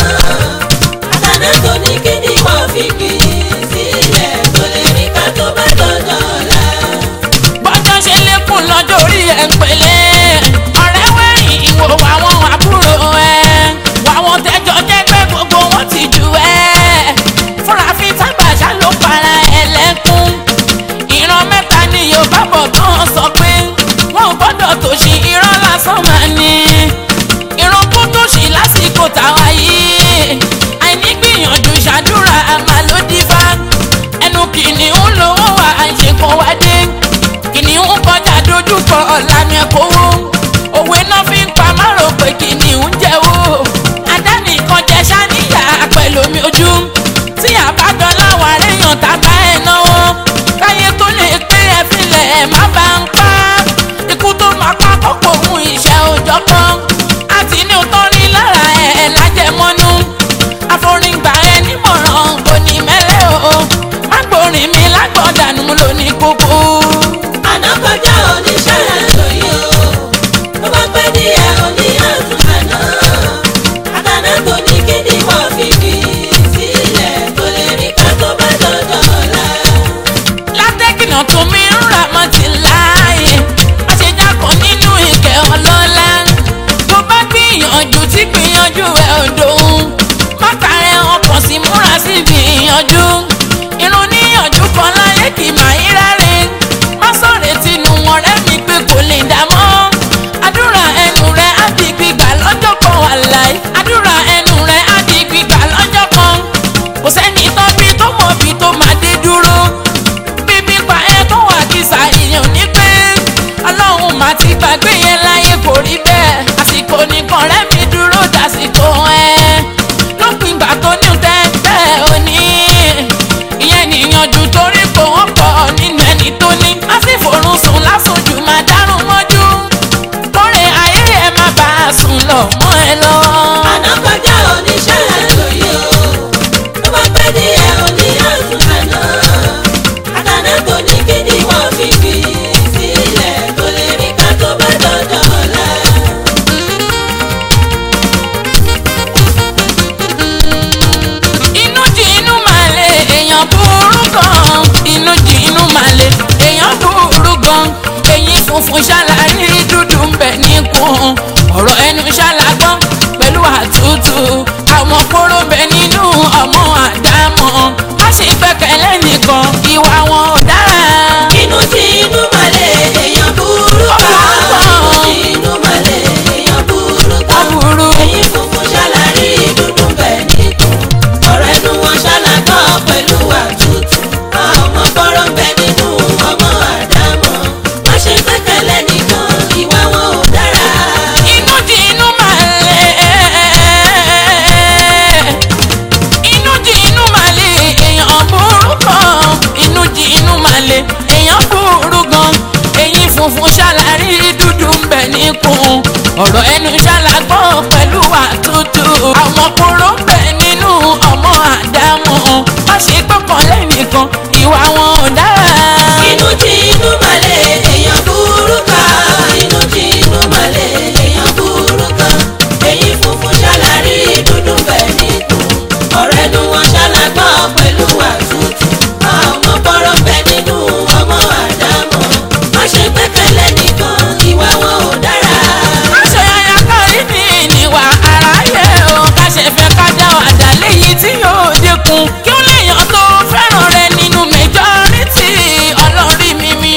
àtàná tó ní kí ni wọ́n fi kì í sílẹ̀ tó lè rí ká tó bá dọ̀dọ̀ ọ̀la. bọ́jọ́ ṣe lékún lọ́jọ́ orí ẹ̀ ń pẹ̀lẹ́ ọ̀rẹ́ wẹ̀yìn ìwò àwọn àbúrò ẹ̀ wàwọn tẹ́jọ́ jẹ́ pé gbogbo wọn ti jù ẹ́ fúnra fi tágbàṣá ló para ẹ̀ lẹ́kún ìran mẹ́ta ni yorùbá bọ̀ tán sọ pé wọn ò gbọ́dọ̀ tòṣì irọ́ lásán máa ní ìran tó tòṣì lásìkò táwa yìí àìní gbìyànjú ṣàdúrà àmà ló dífá ẹnu kìnìún lówó wà àìṣèkò wádé kìnìún kọjá dojúkọ ọ̀làmì ẹ̀kọ́wó òwe náà fi ń pa márò pé kìnìún jẹ́wọ́ adánìkan jẹ ṣáníyà pẹ̀lú omi ojú tí àbájọ láwọn aréyàn tábà ẹ̀ náwó káyé tó lè pé ẹ filẹ̀ ẹ̀ má bá ń pa ikú tó máa pa kọ́kọ́ òun iṣẹ́ òjọ́ kan àti ní òótọ́ rí lára ẹ̀ lájẹmọ́nú àforígbà ẹ nímọ̀ràn kò ní mẹ́lẹ́ o má gbórin mi lágbọ̀dànù lónìí gbogbo. àná kọjá oníṣẹ́ lóye o tó bá pẹ́ sí ẹ oníyànjú àná àtàná tó ní kí ni wọ́n fi kì í sílẹ̀ tó lè rí ká tó bá dọ̀dọ̀ ọ̀la. látẹ́kìnà tó mi ń rà mọ́ ti láàyè má ṣe jákọ̀ nínú ìkẹ́ ọlọ́lá tó bá gbìyànjú tí gbìyànjú ẹ̀ ò dòun má kàrẹ́ ọkàn sí múra sí gbìyànjú irun níyànjú kan láyé kì í máa ń ráre má sọ̀rọ̀ tinú wọn rẹ́ mi pé kò lè dá mọ́ àdúrà ẹnu rẹ̀ á di gbígbà lọ́jọ́ kan wà láì àdúrà ẹnu rẹ̀ á di gbígbà lọ́jọ́ kan kò sẹ́ni tó bí tó mọ̀ bí tó máa dé dúró bíbí pa ẹ tó wà kìsà èèyàn ní pé ọlọ́run mà ti gbàgbé yẹn láyé kò rí bẹ́ẹ̀ àsìkò nìkan rẹ́ mi dúró dàsìkò ẹ lópin ìgbà tó ní tẹ́tẹ́ òní ìyẹn níyànjú torí kò wọ́n pọ̀ nínú ẹni tó ní má sì forún sùn lásòjù máa dárún mọ́jú kórè ayé ẹ má bàa sùn lọ mọ́ ẹ lọ. àná kọjá oníṣẹ́ lóye o tó bá pẹ́ sí ẹ oníyànjú àná àtàná tó ní kí ni wọ́n fi kì í sílẹ̀ tó lè rí ká tó bá dọ̀dọ̀ ọ̀la. inú jí inú máa lè èèyàn burú gan inú jí inú máa lè èèyàn burú gan eyín funfun ṣàlàyé dúdú ń bẹ níkùn ọ̀rọ̀ ẹnu ṣàlàgbọ́n pẹ̀lú àtútù àwọn kóró ń bẹ nínú ọmọ àdámọ̀ má ṣe gbẹ́kẹ̀lé nìkan ìwà wọn ò dára. inú tí inú máa lè èèyàn burú kan inú tí inú máa lè èèyàn burú kan Aburú. eyín funfun ṣàlàrí dúdú bẹ̀ nìkan ọ̀rọ̀ ẹnu wọn ṣàlàkọ́ pẹ̀lú àtútù ọmọ kọ́rọ́ ń bẹ nínú ọmọ àdámọ̀ má ṣe gbẹ́kẹ̀lé nìkan ìwà wọn ò dára. inú jí inú máa lè inú jí inú máa lè èèyàn burú gan inú jí inú máa lè èèyàn burú gan eyín funfun ṣàlàrí dúdú ń bẹ níkùn ọ̀rọ̀ ẹnu ṣàlàgbọ́n pẹ̀lú àtútù àwọn kóró ń bẹ nínú ọmọ àdámọ̀ má ṣe gbọ́kàn lẹ́nìkan ìwà wọn ò dára. inú tí inú máa lè èèyàn burú kan inú tí inú máa lè èèyàn burú kan eyín funfun ṣàlàrí dúdú bẹ̀ nìkan ọ̀rọ̀ ẹnu wọn ṣàlàgbọ́ pẹ̀lú àtútù ọmọ kọ́rọ́ bẹ nínú ọmọ àdámọ̀ má ṣe gbẹ́kẹ̀lé nìkan ìwà wọn ò dára. aṣọ yàyà kárí ní ìníwà aráyé o ká ṣe fẹ́ ká dá wàdà léyìí tí yóò dínkù kí ó léèyàn tó fẹ́ràn rẹ nínú majority ọlọ́rí mi mi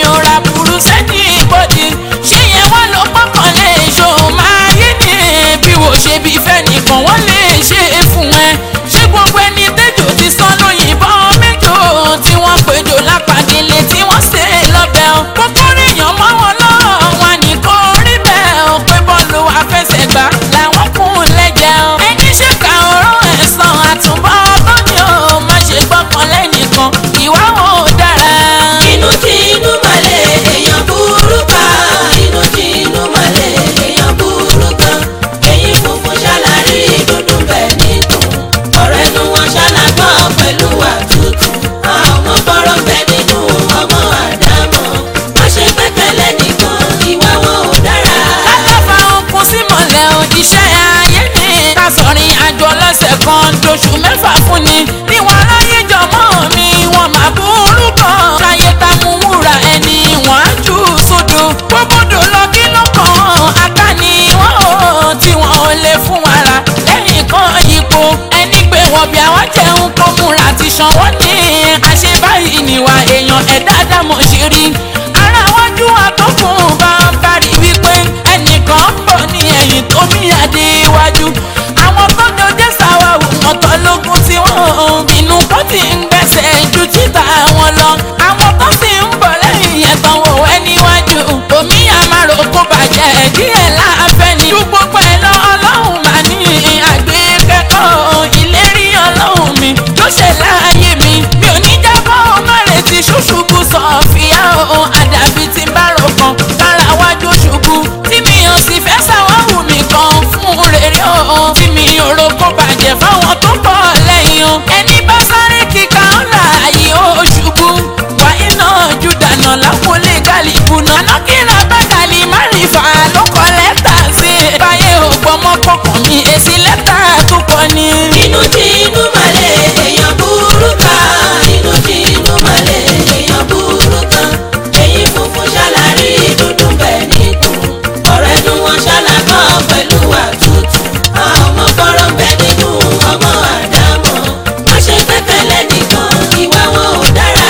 àṣẹ báyìí níwà èèyàn ẹ̀dá dámọ̀ ṣe rí ara wájú àtọkùn bá kárí wípé ẹnìkan ń bọ̀ ní ẹ̀yìn tó mí àdéwájú àwọn tó dojé sáwàwù ọ̀tọ̀ lógún tí wọ́n ń bínú kó ti ń gbẹ̀sẹ̀ ju títà wọn lọ àwọn tó sì ń bọ̀ lẹ́yìn yẹn tán wò wẹ́ níwájú omi àmàrò kó bàjẹ́ díẹ̀ láàfẹ́ ni ju gbogbo ẹ̀ lọ ọlọ́run mà ní àgbékẹ́kọ̀ọ́ ìlérí ọlọ́run mi ló ṣe láàyè mi mi ò ní jábọ́ ọmọ rẹ̀ ti ṣùṣùbù sọ̀fìyà o àdàbí ti bá rò kan kára wájú ṣubú tí mi ò sì fẹ́ sáwọ́hù mi kan fún rere o tí mi ò ro kó bàjẹ́ fáwọn tó pọ̀ lẹ́yìn o ẹni bá sáré kíkà ńlá ayé ó ṣubú wáyé náà jù dànù lápòlé gàlíbù náà lọ́kìnrin abákàlì márìfà ló kọ lẹ́tà sí i báyé ò gbọmọ kọkàn mi èsì lẹ́tà tó kọ ni. inú tí inú malẹ̀ èèyàn burú kan inú tí inú malẹ̀ èèyàn burú kan èyí funfun ṣàlàrí dúdú bẹ́ẹ̀ nìkún ọ̀rọ̀ ẹnu wọn ṣàlàkọ́ pẹ̀lú àtútù ọmọ fọ́rọ̀ bẹ́ẹ̀ nínú ọmọ àdámọ̀ wọ́n ṣe pẹ́pẹ́lẹ́ nìkan ìwà wọn ò dára.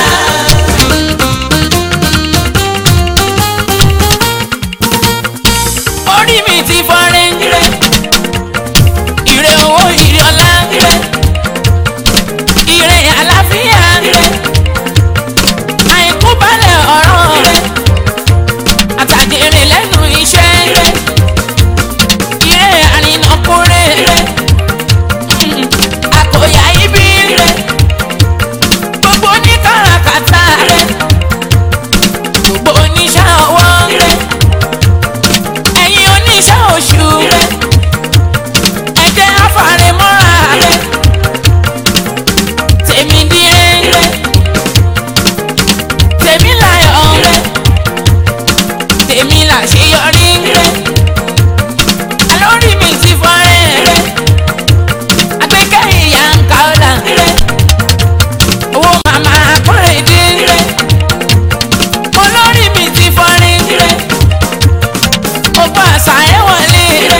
orí mi ti fọ́nrẹ́ ire ire owó ire ọlá ire ire àlàáfíà ire àìkú balẹ̀ ọ̀rọ̀ ire àtàjèrè lẹ́nu iṣẹ́ ire ire àrìnàkúrẹ́ ire àkòyà ibi ire gbogbo oníkàràkàtà ire gbogbo oníṣẹ́ ọwọ́ ire ẹ̀yin oníṣẹ́ oṣù ire ẹ jẹ́ àfàrẹ́mọ́ra ire tèmi dire ire tèmi láyọ̀ ire tèmi làṣeyọrí ire alórí mi ti fọ́nrẹ́ ire akẹ́kẹ́ ìyá ń ka ọ̀la ire owó màmá kúrèdé ire olórí mi ti fọ́nrẹ́ ire gbogbo àṣà ẹ̀ wọlé ire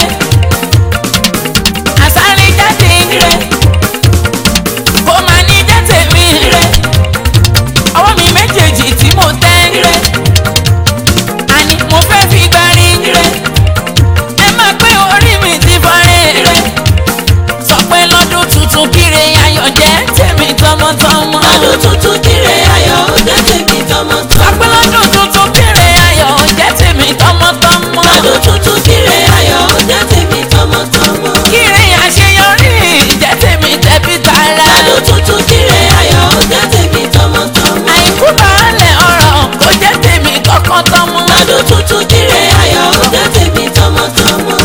àṣàrí jáde ire kò má ní jẹ́ tèmi ire ọwọ́ mi méjèèjì tí mo tẹ́ ire àní mo fẹ́ fi gbárí ire ẹ máa pé orí mi ti fọ́nrẹ́ ire sọ pé lọ́dún tuntun kíre ayọ̀ jẹ́ tèmi tọmọtọmọ ọdún tuntun kíre ayọ̀ ó jẹ́ tèmi sọ tọmọtọmọ pé lọ́dún tuntun kíre ayọ̀ jẹ́ tèmi tọmọtọmọ ọdún tuntun kíre ayọ̀ ó jẹ́ tèmi tọmọtọmọ kíre àṣeyọrí jẹ́ tèmi tẹ̀bí tara ọdún tuntun kíre ayọ̀ ó jẹ́ tèmi tọmọtọmọ àìkú baálẹ̀ ọ̀rọ̀ kò jẹ́ tèmi kọ́kọ́ tọmọ ọdún tuntun kíre ayọ̀ ó jẹ́ tèmi tọmọtọmọ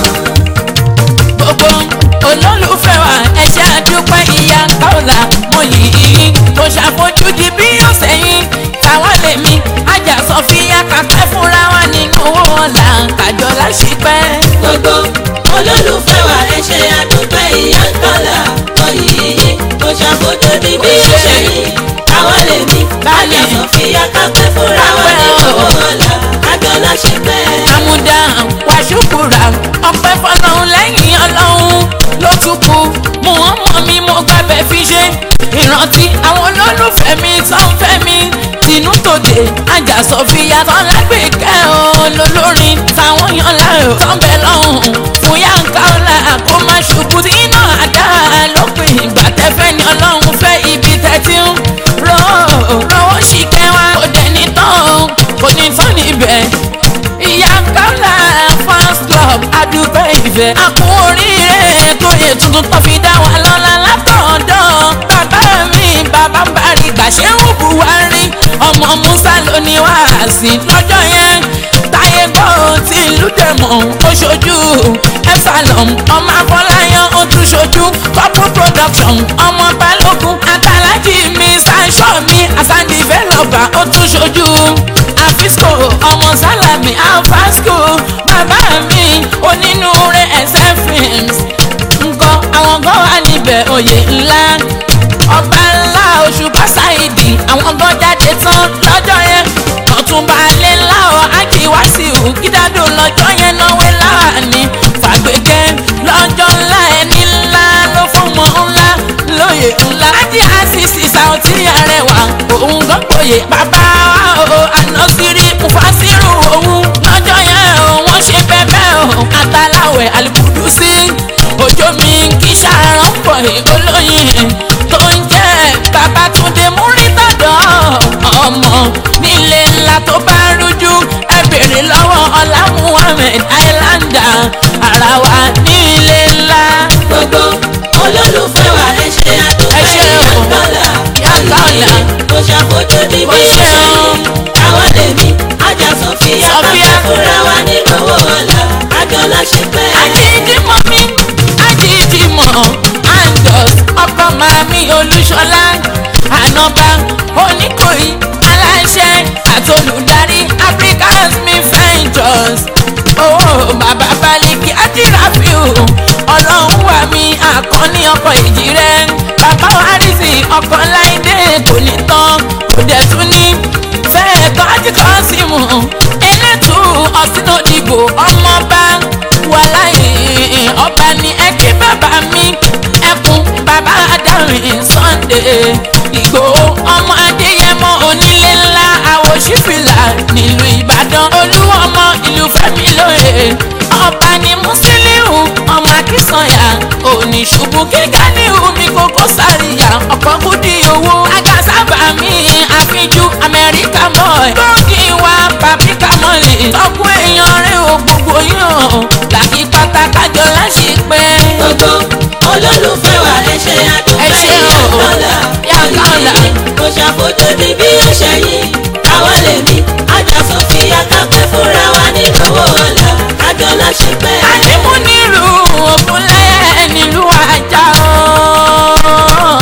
gbogbo olólùfẹ́ wa ẹ ṣe àdúpẹ́ ìyá kọ́ọ̀là mo yìí kò ṣàfojúdi bí yóò sẹ́yìn táwa lèmi ajá sọfíà kàpẹ́ fúnra wa nínú owó ọ̀la kájọ láṣìpẹ́. gbogbo olólùfẹ́ wa ẹ ṣe àdúpẹ́ ìyá ń tọ́lá oyìyí kò ṣàfojú di bí ó ṣe yìí àwa lè ní báyà sọ̀fìyà kápẹ́ fúnra wa ní owó ọ̀la kájọlá ṣe pẹ́. àmúdá wàṣùkúra ọpẹ́ fọ́lọ́run lẹ́yìn Ọlọ́run ló tún kù mú wọn mọ mi mo gbàgbẹ́ fi ṣe ìrántí àwọn olólùfẹ́ mi tán fẹ́ mi tinú tòde ajá sọfíà tán lágbèékẹ́ olólórin táwọn yan láàyò tán bẹ lọ́hùn fún yàǹkà ọ̀la kó má ṣubú tí iná àdá lópin ìgbà tẹ́fẹ́ ni Ọlọ́run fẹ́ ibi tẹ́tí ń rọ́ rọ́wọ́ ṣìkẹ́ wa kò dẹ́ni tán kò ní tán níbẹ̀ ìyá kọ́lá fans club adúgbò ìfẹ́. àkún oríire tó yẹ tuntun tó fi dá wa lọ́la látọ̀dọ̀ bàbá mi bàbá bari gbàṣẹ́wò buhari ọmọ musa ló ní wàásì lọ́jọ́ yẹn táyé gbọ́ tí ìlú dẹ̀mọ̀ ó ṣojú epsilon ọmọ afọláyàn ó tún ṣojú couple production ọmọ balógun àtàlájì mr sọ́mi asan developer ó tún ṣojú àfisco ọmọ sálàmì alfasco bàbá mi onínúure ẹsẹ̀ films nǹkan àwọn gan wà níbẹ̀ oyè ńlá ọba ńlá òṣùpá ṣáìdì àwọn gan jáde tán lọ́jọ́ yẹn ọ̀túnba alẹ́ ńlá ọ̀ ájì wáṣíù kídádò lọ́jọ́ yẹn náwó láàánú fàgbékẹ́ lọ́jọ́ ńlá ẹni ńlá ló fọmọ ńlá lóye ńlá ájì àṣìṣì sàùtì àrẹwà láyé bàbá wa o ànásírí mufasiru òun lọ́jọ́ yẹn o wọ́n ṣe bẹ́ẹ̀ o àtàláwẹ̀ àlùkùdù sí òjò mi kì í ṣàrán pọ̀ olóyin tó ń jẹ́ babatunde múrítàdọ́ ọmọ nílé ńlá tó bá rújú ẹ bèrè lọ́wọ́ ọlá muhammed islander ara wa nílé ńlá. gbogbo olólùfẹ́ wa ẹ ṣe àdúpẹ́ Ẹ ṣé o. yàtọ̀lá Yàtọ̀lá. kò ṣàfojú di bí Kò ó ṣe ṣe o. àwọn lèmi ajá sọfíà Sofia. káfẹ́ fúnra wa nínú owó ọ̀la àjọlá ṣe pẹ́. ajídìmọ̀ mi ajídìmọ̀ angus ọkọ màmí olúṣọlá ànọ́bà oníkòyí aláṣẹ àtolùdarí africans mi ventures owó bàbá balẹ̀kì àdìráfíù ọlọ́run wà mí àkọ́ní ọkọ̀ ìjì rẹ̀ bàbá wárìsì ọkọ̀ láìdé kò ní tán kò dẹ̀ tún ní fẹ́ẹ̀ tọ́jú kan sí mu elétò ọ̀sìnàdìgbò ọmọọba wàláyé ọba ní ẹkí bàbá mi ẹkùn bàbá adarin sunday ìgbòho ọmọ adéyẹmọ onílé ńlá àwòṣífìlà nílùú ìbàdàn olúwọmọ ìlú fẹmi lóye ọba ní musiliu ọmọ akínsanya oníṣubú kíkà ní omi kókó sáríyà ọkọ kúdí owó agasábà mi àfijú amẹ́ríkà mọ́ lókì wá pàpíkà mọ́lẹ̀ tọ́kù èèyàn rẹ̀ ò gbogbo yàn làkì pátákájọ láṣì pé. gbogbo olólùfẹ́ wa ẹ ṣe àdúpẹ́ Ẹ ṣé o. yàtọ̀lá Yàtọ̀lá. kò ṣàfojú di bí ó ṣe yìí àwọn lèmi ajá sọfíà káfẹ́ fúnra wa nínú owó ọ̀la àjọlá ṣe pẹ́. àdìmú nílùú ògúnlẹ̀ nílùú ajá o.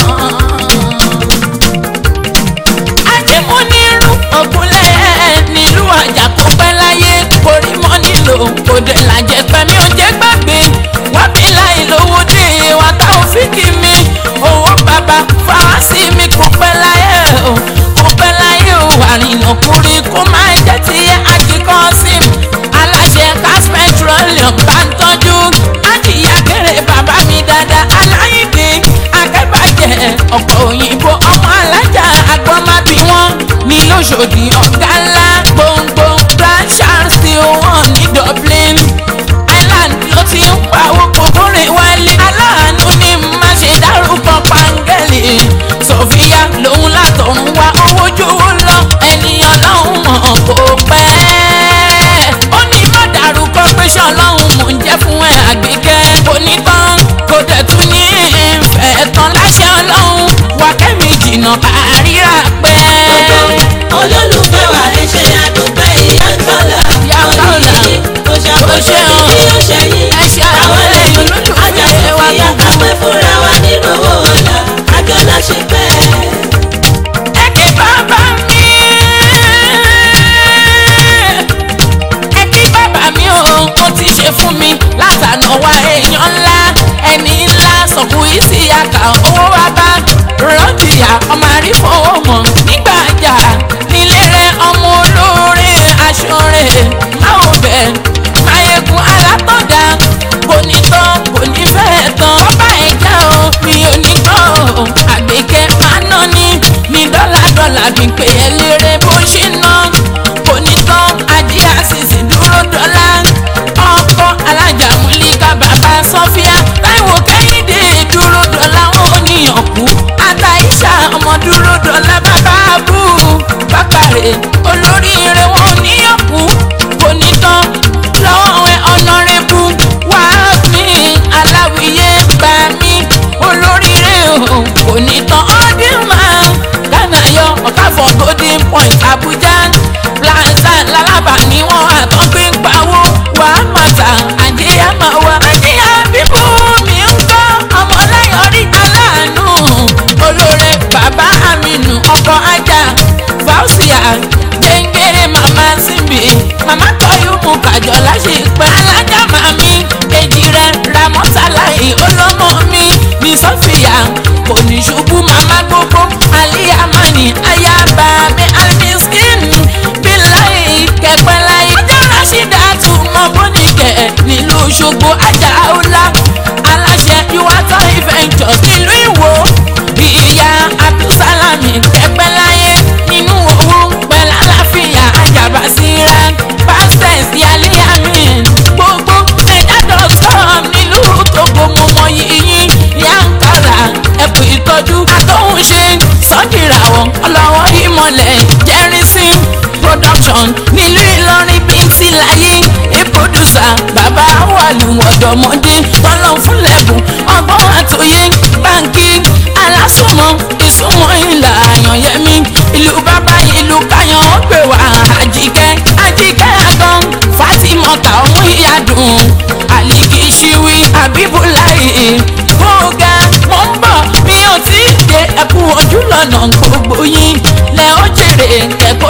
àdìmú nílùú ògúnlẹ̀ nílùú ajá kò pẹ́ láyé orí mọ́ nílò òde làjẹ́ pẹ̀mí ò jẹ́ gbàgbé wọ́n bí láì lówó dé wa tá ò fi kí mi owó bàbá fáwásí mi kò pẹ́ láyé o kò pẹ́ láyé o àrìnà kúri kó máa jẹ́ ti àjíkọ́ sí mi aláṣẹ gas petroleum bá ń tọ́jú adìyẹ kéré bàbá mi dáadáa aláìdè akẹ́bàjẹ́ ọ̀pọ̀ òyìnbó ọmọ alájà agbọ́mábí wọn ní lóṣòdì ọ̀gá ńlá gbòǹgbò branchard steel one ní dublin island ló ti ń pawó kòkòrè wálé aláàánú ní má ṣe dárúkọ pàǹgẹ́lì sofia lòun látọ̀run wá owó jówó lọ ènìyàn lọ́hùn mọ̀ kó pẹ́ ó ní má dárúkọ pé ṣọlọ́hún mò ń jẹ́ fún ẹ àgbékẹ́ kò ní tán kò dẹ̀ tún ní ìfẹ́ tán láṣẹ ọlọ́run wà kẹ́mi jìnnà àríra pẹ́. olólùfẹ́ wa ẹ ṣe àdúpẹ́ ìyàtọ̀lá Yàtọ̀lá. kò ṣàfojú Ó ṣe di o. bí ó ṣe yìí Ẹ ṣe àwọn àdúpẹ́ lèmi olólùfẹ́ ajá wa sọfíà gbogbo. káfẹ́ fúnra wa nínú owó ọ̀la àjọlá ṣe pẹ́. ẹ kí bàbá mi ẹ kí bàbá mi o ó ti ṣe fún mi látànà wá èèyàn ńlá ẹni ńlá sọ̀kù ìsì àkà owó wa bá rọ́bìyà ọmọ àrífowó mọ̀ nígbà àjà nílé rẹ ọmọ olóore aṣọ rẹ máa ò bẹ̀ máyégún alátọ̀dá kò ní tán kò ní fẹ́ tán ọba ẹ̀já o mi ò ní gbọ́ o àgbékẹ́ máa ná ní ní dọ́là dọ́là bí pé ẹ lérè bó ṣe ná kò ní tán ajé àṣìṣe dúró dọ́là ọkọ alájà múlíkà bàbá sọfíà táìwò kẹ́hìndé dúró dọ́là wọn ò níyàn kú àtàìṣà ọmọ dúró dọ́là bàbá abú bákàrẹ̀ olóríire wọn ò níyàn kú kò ní tán lọ́wọ́ ẹ ọ̀nàrẹ́bù wá mi aláwìyé gbà mí olóríire o kò ní tán ọdún máa gánà yọ ọ̀káfọ̀ golden point abuja plaza lálábà ni wọ́n àtọ́gbé ń pawó wà á màtà àjíyá máa wà àjíyá bíbú mi ń gbọ́ ọmọlẹ́yìn oríta láàánú olóore bàbá aminu ọkọ̀ ajá fausia gbẹ̀ngẹ̀rẹ̀ màmá síbi màmá tọ́yú mu kàjọ láṣẹ pẹ́ alájà màmí èjì rẹ̀ ramọ́tàláì olómọ mi ní sọ́fìyà kò ní ṣubú màmá gbogbo aliyamani ayaba mi alimiskin ẹ kú ojú lọ́nà gbogbo yín lẹ ó jèrè kẹ́kọ̀ọ́